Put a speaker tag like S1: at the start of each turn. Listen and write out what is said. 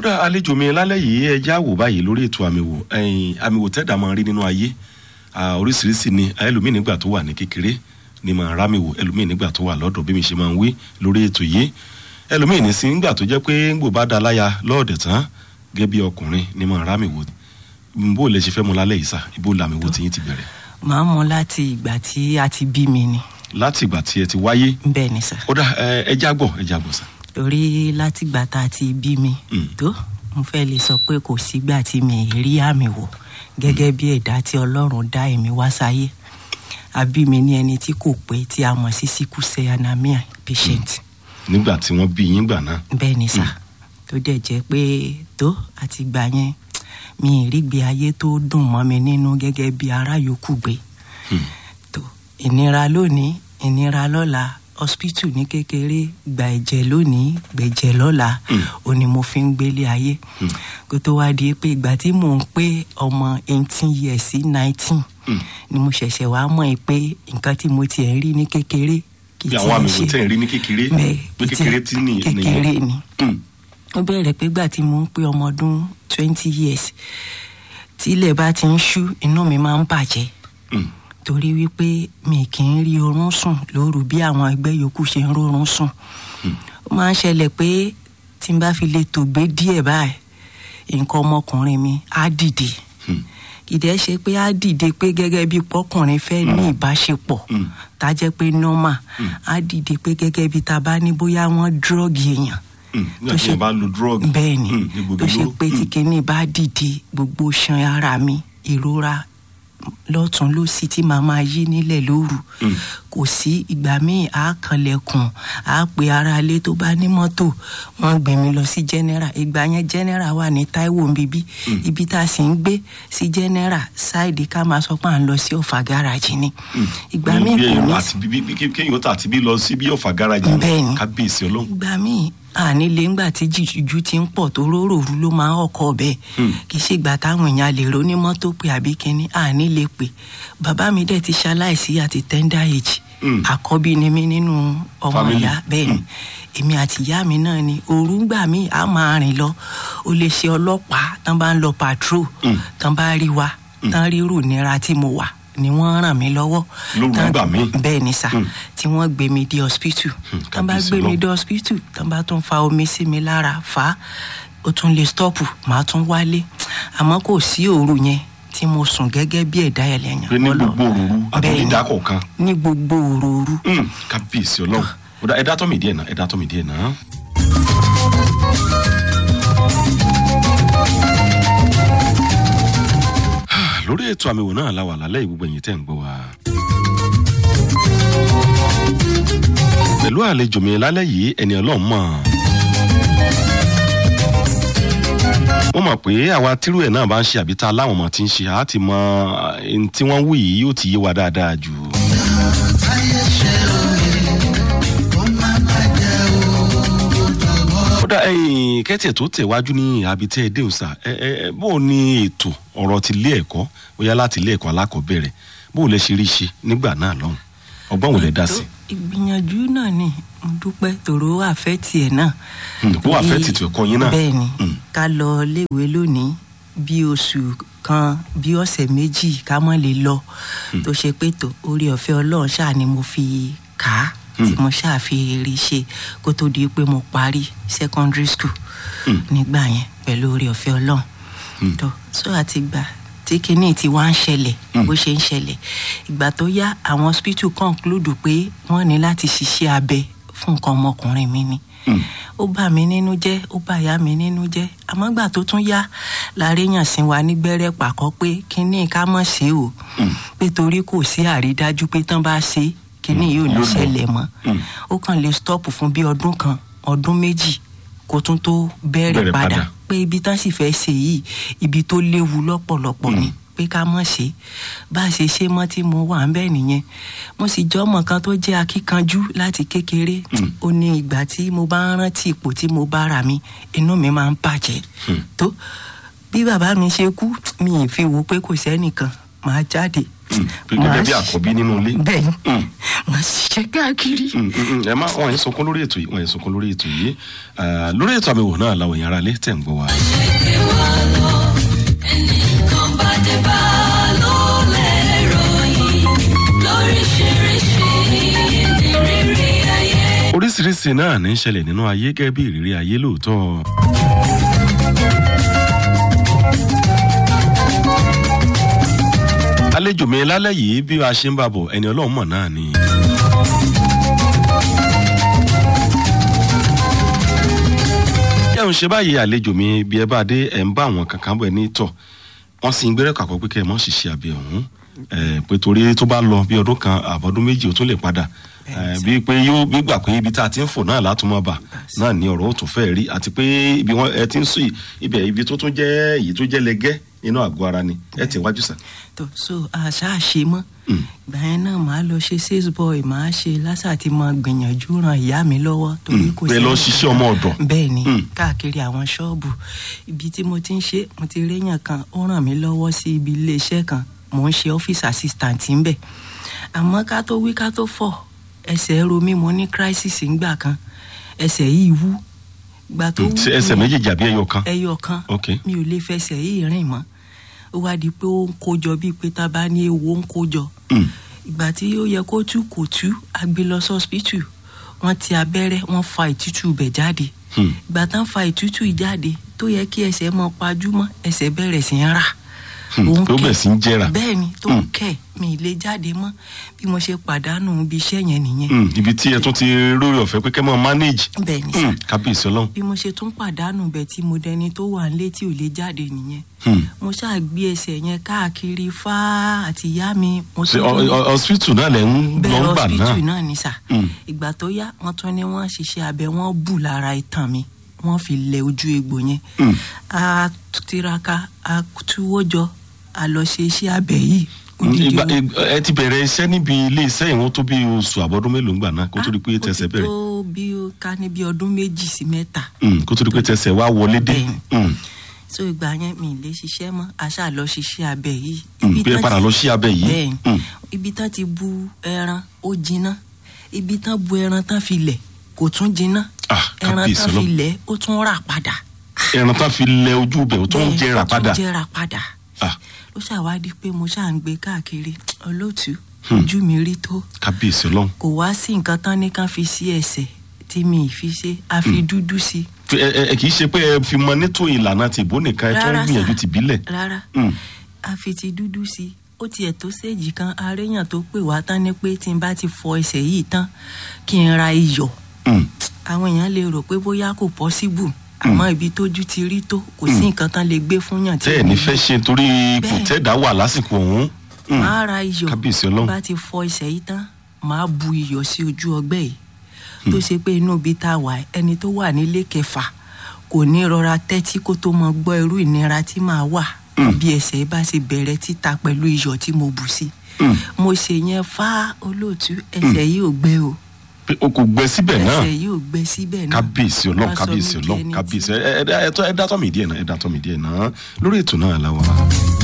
S1: dá àlejò mi lálẹ́ yìí ẹ já wò báyìí lórí ètò àmìwò ẹ̀yìn àmìwò tẹ́dà máa rí nínú ayé Ah, oríṣiríṣi ni ẹlòmíì nígbà tó wà ní kékeré ni máa rámìwò ẹlòmíì nígbà tó wà lọ́dọ̀ bí mi ṣe máa ń wí lórí ètò yìí ẹlòmíì ní sí nígbà tó jẹ́ pé ń gbò bá da láya lọ́ọ̀dẹ̀ tán gẹ́gẹ́ bí ọkùnrin ni máa rámìwò bó lè ṣe fẹ́ mu lálẹ́ yìí sá ibo làmìwò tí yín ti bẹ̀rẹ̀
S2: màá mọ láti ìgbà tí a ti bí mi ni
S1: láti ìgbà tí ẹ ti wáyé
S2: bẹ́ẹ̀ ni sà
S1: ó dá ẹ ẹ já gbọ́ ẹ já gbọ́ sá.
S2: torí láti ìgbà tá a ti bí mi
S1: Mm.
S2: tó mo fẹ́ lè sọ pé kò sígbà tí mi ì rí àmì wò gẹ́gẹ́ bí ẹ̀dá tí ọlọ́run dá èmi wá sáyé àbí mi ní ẹni tí kò pé tí a mọ̀ sí sickle cell anemia patient
S1: nígbà tí wọ́n bí yín gbà náà
S2: bẹ́ẹ̀ ni sà tó dẹ̀ jẹ́ pé tó àti gbà yẹn mi ì rí gbé ayé tó dùn mọ́ mi nínú gẹ́gẹ́ bí ará yòókù gbé
S1: Hmm.
S2: tó ìnira lónìí ìnira lọ́la hospital ní kékeré gba ẹ̀jẹ̀ lónìí gbẹ̀jẹ̀ lọ́la
S1: Hmm.
S2: ó ní mo fi ń gbélé ayé kó tó wá di pé ìgbà tí mò ń pé ọmọ eighteen years sí nineteen
S1: Hmm.
S2: ni mo ṣẹ̀ṣẹ̀ wá mọ̀ ẹ́ pé nǹkan tí mo tiẹ̀ ń rí ní kékeré kì í
S1: bí àwọn àmì
S2: tiẹ̀
S1: wò tẹ̀ ń rí ní kékeré
S2: bẹ́ẹ̀
S1: pé
S2: kì í
S1: kékeré
S2: tiẹ̀-
S1: tí ní
S2: kékeré ni
S1: Hmm.
S2: ó bẹ̀rẹ̀ pé gbà tí mo ń pé ọmọ ọdún twenty years tí ilẹ̀ bá ti ń ṣú inú mi máa ń bàjẹ́
S1: Hmm.
S2: torí wípé mi kì í rí oorun sùn lóru bí àwọn ẹgbẹ́ yòókù ṣe ń rórun sùn ó máa ń ṣẹlẹ̀ pé tí n bá fi lè tògbé díẹ̀ báyìí nǹkan ọmọkùnrin mi á dìde
S1: Hmm.
S2: kìdẹ́ ṣe pé á dìde pé gẹ́gẹ́ bí pọ́kùnrin fẹ́ ní ìbáṣepọ̀
S1: Mm.
S2: tá jẹ́ pé normal á dìde pé gẹ́gẹ́ bí ta bá ní bóyá wọ́n dírọ́ọ̀gì èèyàn
S1: Hmm. nígbà tí wọ́n bá lo drug
S2: bẹ́ẹ̀ ni
S1: Hmm. ní gbogbo
S2: tó ṣe
S1: olóró.
S2: pé tí
S1: Hmm.
S2: kinní bá dìde gbogbo ṣan ara mi ìrora lọ́tún lósì tí màá máa yí nílẹ̀ lóru
S1: Mm.
S2: kò sí ìgbà míì á kanlẹ̀kùn á pe ara ilé tó bá ní mọ́tò wọ́n gbé mi lọ sí general ìgbà yẹn general wà ní Táíwò nbíbí ibi tá a sì ń gbé sí general ṣáìdì ká máa sọ pé à ń lọ sí ọ̀fà gáràjì ni ìgbà míì
S1: Bí
S2: kò
S1: èèyàn
S2: ní
S1: àti bí bí kí- kéèyàn tà àti bí lọ sí bí ọ̀fà gáràjì
S2: Bẹ́ẹ̀ ni.
S1: kábíyèsí ọlọ́run
S2: ìgbà míì àní lè ńgbà tí jìjù ti ń pọ̀ tó róròrú ló máa ń ọkọ̀ bẹ́ẹ̀
S1: Hmm.
S2: kì í ṣe ìgbà táwọn èèyàn lè ronú mọ́tò pé àbí kínní àní lè pè bàbá mi dẹ̀ ti ṣaláìsí àti tender age
S1: Hmm.
S2: àkọ́bí ni mí nínú ọmọ
S1: Family.
S2: ìyá bẹ́ẹ̀ ni èmi àti ìyá mi náà ni òru ńgbà míì á máa rìn lọ ó lè ṣe ọlọ́pàá tán bá ń lọ patrol
S1: Hmm.
S2: tán bá rí wa tán rírù nira tí mo wà ni wọ́n ràn mí lọ́wọ́
S1: Lóru
S2: Tán-
S1: ńgbà míì.
S2: bẹ́ẹ̀ ni sà
S1: Hmm.
S2: tí wọ́n gbé mi dé hospital tán bá
S1: kábíyèsí
S2: gbé mi
S1: Ọlọ́run.
S2: dé hospital tán bá tún fa omi sí mi lára fà á ó tún lè stọ́ọ̀pù màá tún wálé àmọ́ kò sí òru yẹn tí mo sùn gẹ́gẹ́ bí ẹ̀dá ẹlẹ́yìn
S1: pé ní gbogbo òru àbí
S2: Bẹ́ẹ̀ ni.
S1: dídá kọ̀ọ̀kan
S2: ní gbogbo òru
S1: Hmm. kábíyèsí ọlọ́run ó dá ẹ̀dá tọ́mì díẹ̀ náà ẹ̀dá tọ́mì díẹ̀ náà. lórí ètò àmì wò náà la wà lálẹ́ ìgbogbo ẹ̀yìn tẹ́ ń gbọ́ wa. pẹ̀lú àlejò mi lálẹ́ yìí ẹni ọlọ́run mọ̀. mo mọ̀ pé àwa tírú ẹ̀ náà bá ń ṣe àbí tá a láwọn ọmọ tí ń ṣe á ti mọ ẹni tí wọ́n wí yìí yóò ti yé wa dáadáa jù. kódà ẹ̀yin kẹ́tẹ̀ tó tẹ̀wájú ní àbí tẹ́ ẹ dé òsà ẹ ẹ ẹ, bó o ní ètò ọ̀rọ̀ ti ilé ẹ̀kọ́ bóyá láti ilé ẹ̀kọ́ alákọ̀ọ́bẹ̀rẹ̀ bó o lè ṣe rí ṣe nígbà náà lọ́hùn ọgbọ́n wo lẹ dá sí.
S2: ìgbìyànjú náà ni mo dúpẹ́ tòró àfẹ́ tiẹ̀ náà
S1: Hmm, bó àfẹ́ tìtù ẹ̀kọ́ yín náà.
S2: bẹ́ẹ̀ ni
S1: Hmm.
S2: ká lọ léèwé lónìí bí oṣù kan bí ọ̀sẹ̀ méjì ká mọ́ lè lọ tó ṣe pé tó orí ọ̀fẹ́ ọlọ́run ṣáà ni mo fi kà á tí mo ṣáà fi rí ṣe kó tó di pé mo parí secondary school
S1: Hmm.
S2: nígbà yẹn pẹ̀lú orí ọ̀fẹ́ ọlọ́run
S1: Hmm.
S2: tó so àti gbà tí kinní ti wá ń ṣẹlẹ̀
S1: Hmm.
S2: bó ṣe ń ṣẹlẹ̀ ìgbà tó yá àwọn hospital conclude pé wọ́n ní láti ṣiṣẹ́ abẹ fún nǹkan ọmọkùnrin mi ni
S1: Hmm.
S2: ó bà mí nínú jẹ́ ó bà ìyá mi nínú jẹ́ àmọ́ gbà tó tún yá láréyàn sí wa nígbẹ́rẹ́ pàkọ́ pé kínní ká mọ̀ sí o
S1: Hmm.
S2: pé torí kò sí àrídájú pé tán bá ṣe kínní yóò ní
S1: Yóò lọ.
S2: ṣẹlẹ̀ mọ́
S1: Hmm.
S2: ó kàn lè stop fún bí ọdún kan ọdún méjì kó tún tó
S1: Bẹ̀rẹ̀
S2: bẹ̀rẹ̀
S1: padà.
S2: padà pé ibi tán sì fẹ́ ṣe yìí ibi tó léwu lọ́pọ̀lọpọ̀ ni pé ká mọ̀ ṣe bá a ṣe ṣe mọ́ tí mo wà ń bẹ́ẹ̀ nìyẹn mo sì jẹ́ ọmọ kan tó jẹ́ akíkanjú láti kékeré ó ní ìgbà tí mo bá ń rántí ipò tí mo bá ra mi inú mi máa ń bàjẹ́ tó bí bàbá mi ṣe kú mi ì fi wò pé kò sẹ́nìkan màá jáde.
S1: Mm, pé gẹ́gẹ́ bí àkọ́bí nínú ilé.
S2: bẹ́ẹ̀ni
S1: Mm.
S2: màá ṣiṣẹ́ káàkiri.
S1: Mm, mm, mm. ẹ má wọn yẹn sunkún lórí ètò yìí wọn yẹn sunkún lórí ètò yìí Ah, lórí ètò àmì wò náà làwọn èèyàn ara lé tẹ̀ ń gbọ́ wa.
S3: ẹnìkan bá dé bá ló lè ròyìn lóríṣiríṣi ìrírí ayé.
S1: oríṣiríṣi náà ní í ṣẹlẹ̀ nínú ayé gẹ́gẹ́ bí ìrírí ayé lóòótọ́. àlejò mi lálẹ́ yìí bí a ṣe ń bá bọ̀ ẹni ọlọ́run mọ̀ náà ni. yẹ́n ń ṣe báyìí àlejò mi bí ẹ bá dé ẹ̀ ń bá àwọn kankan bọ̀ ẹ ní tọ̀ wọ́n sì ń gbẹ́rẹ́ kàkọ́ pé kẹ́ ẹ mọ́ ṣiṣẹ́ abẹ ọ̀hún ẹ̀ pé torí tó bá lọ bí ọdún kan àbọ̀dún méjì ó tún lè padà ẹ̀ bíi pé yóò gbígbà pé ibi tá a ti ń fò náà látúmọ̀ bà náà ní ọ̀rọ̀ ó tún fẹ́ rí àti pé ibi wọn ẹ ti ń sùn yìí ibẹ̀ ibi tó tún jẹ́ èyí tó jẹ́ lẹ́gẹ́ nínú àgọ́ ara ni ẹ ti wájú sà.
S2: tó so àṣà ṣe mọ́
S1: Mm.
S2: ìgbà yẹn náà màá lọ ṣe sales boy màá ṣe lásà tí mo gbìyànjú ran ìyá mi lọ́wọ́ torí kò
S1: bẹ́ẹ̀ lọ ṣiṣẹ́ ọmọ ọ̀dọ̀.
S2: bẹ́ẹ̀ ni
S1: Mm.
S2: káàkiri àwọn ṣọ́ọ̀bù ibi tí mo ti ń ṣe mo ti réyàn kan ó ràn mí lọ́wọ́ sí ibi iléeṣẹ́ kan mò ń ṣe office assistant ńbẹ̀ àmọ́ ká tó wí ká tó fọ̀ ẹsẹ̀ ro mi mo ní crisis ńgbà kan ẹsẹ̀ yìí wú gbà tó wú
S1: Ṣé ẹsẹ̀
S2: yẹn-
S1: méjèèjì àbí ẹyọ kan.
S2: ẹyọ kan
S1: ok
S2: mi ò lè fẹsẹ̀ yìí rìn mọ́ ó wá di pé ó ń kójọ bíi pé tá a bá ní ewo ń kójọ
S1: Mm.
S2: ìgbà tí ó yẹ kó tú kò tú a gbé lọ sọ́spítù wọ́n ti abẹ́rẹ́ wọ́n fa ìtútù bẹ̀ jáde
S1: Hmm.
S2: ìgbà tán fa ìtútù yìí jáde tó yẹ kí ẹsẹ̀ mọ́ pajúmọ́ ẹsẹ̀ bẹ̀rẹ̀ sí ń rà
S1: Hmm.
S2: Òun
S1: tó
S2: kẹ̀-
S1: bẹ̀ sí ń jẹ́ra.
S2: bẹ́ẹ̀ ni tó
S1: Hmm.
S2: ń kẹ̀ mi ì lè jáde mọ́ bí mo ṣe pàdánù ibi iṣẹ́ yẹn nìyẹn
S1: Mm, ibi tí ẹ tún ti rórí ọ̀fẹ́ pé kẹ́ mọ́ manage.
S2: bẹ́ẹ̀ ni sà
S1: Mm, kábíyèsí ọlọ́run.
S2: bí mo ṣe tún pàdánù bẹ̀ tí mo dẹni tó wà nílé tí ò lè jáde nìyẹn
S1: Hmm.
S2: mo ṣáà gbé ẹsẹ̀ yẹn káàkiri fáá àti ìyá mi mo
S1: ṣe
S2: tún tún-
S1: ọ- ọ- hospital náà lẹ̀ ń lọ
S2: bẹ́ẹ̀
S1: ń gbà
S2: hospital
S1: náà.
S2: náà ni sà
S1: Mm.
S2: ìgbà tó yá wọ́n tún ní wọ́n ṣiṣẹ́ abẹ wọ́n bù lára itan mi wọ́n fi lẹ ojú egbò yẹn
S1: Mm.
S2: a tiraka a túwó jọ a lọ ṣe iṣẹ́ abẹ yìí
S1: Mm,
S2: odidi
S1: ìgbà-
S2: o-
S1: ìgbà- ẹ ti bẹ̀rẹ̀ iṣẹ́ níbi ilé iṣẹ́ ìwọ̀n tó bí oṣù àbọ̀dún mélòó ń gbà náà kó tó di pé
S2: Ah, ó
S1: tẹsẹ̀
S2: ti
S1: bẹ̀rẹ̀.
S2: tó bí ó ká ní bí ọdún méjì sí mẹ́ta
S1: Mm, kó tó di pé tẹsẹ̀ wá wọlé dé.
S2: Bẹ́ẹ̀ni.
S1: Mm,
S2: so ìgbà yẹn mi ì lè ṣiṣẹ́ mọ́ a ṣáà lọ ṣiṣẹ́ abẹ yìí
S1: mm,
S2: Ibi
S1: pé ẹ
S2: tán
S1: padà
S2: ti-
S1: lọ sí abẹ yìí.
S2: bẹ́ẹ̀ni
S1: Mm,
S2: ibi tán ti bu ẹran ó jiná ibi tán bu ẹran tán fi lẹ̀ kò tún jiná
S1: Ah,
S2: ẹran
S1: kábíyèsí
S2: tán fi
S1: ọlọ́run.
S2: lẹ̀ ó tún rà padà
S1: ẹran tá fi lẹ ojú bẹ̀ ó tún ń
S2: Bẹ́ẹ̀,
S1: jẹrà
S2: ó tún
S1: padà.
S2: jẹrà padà
S1: Ah,
S2: ló ṣàwádìí pé mo ṣáà ń gbé káàkiri olóòtú
S1: Hmm.
S2: ojú mi rí tó
S1: kábíyèsí ọlọ́run.
S2: kò wá sí nǹkan tán ní kán fi sí ẹsẹ̀ tí mi ì fi ṣe a fi dúdú sí
S1: Pé ẹ ẹ- ẹ kì í ṣe pé ẹ fi mọ nítò ìlànà tìbó nìkan ẹ tó ń
S2: Rárá,
S1: gbìyànjú
S2: sà.
S1: tìbílẹ̀.
S2: rárá
S1: Mm,
S2: a fi ti dúdú sí ó tiẹ̀ tó séèjì kan aréyàn tó pè wá tán ni pé tí n bá ti fọ ẹsẹ̀ yìí tán kí n ra iyọ̀
S1: mm,
S2: àwọn èèyàn lè rò pé bóyá kò pọ́síbù àmọ́ ibi tójú ti rí tó kò sí nǹkan tán lè gbé fún yàn tí
S1: tẹ́ ẹ̀
S2: ò
S1: ní
S2: ní
S1: fẹ́ ṣe torí ipò
S2: Bẹ́ẹ̀.
S1: tẹ́ẹ̀dá wà lásìkò ọ̀hún. Mm,
S2: máa ra iyọ̀
S1: kábíyèsí ọlọ́run.
S2: bá ti fọ ẹsẹ̀ yìí tán máa bu iyọ̀ sí ojú ọgbẹ́ yìí tó ṣe pé inú ibi tá a wà ẹni tó wà nílé kẹfà kò ní rọra tẹ́tí kó tó mọ gbọ́ irú ìnira tí màá wà
S1: Mm.
S2: bí ẹsẹ̀ bá ṣe bẹ̀rẹ̀ títa pẹ̀lú iyọ̀ tí mo bù sí
S1: Mm,
S2: mo ṣe yẹn fá olóòtú ẹsẹ̀ yìí ò gbẹ o
S1: pé o kò gbẹ síbẹ̀ náà.
S2: ẹsẹ̀ yìí ò gbẹ síbẹ̀ náà
S1: kábíyèsí ọlọ́run
S2: Wá sọ
S1: kábíyèsí
S2: mí di
S1: ọlọ́run
S2: ẹni tí-
S1: kábíyèsí ẹ ẹ ẹ ẹ dá tọ́ mi díẹ̀ náà ẹ dá tọ́ mi díẹ̀ náà lórí ètò náà la wà.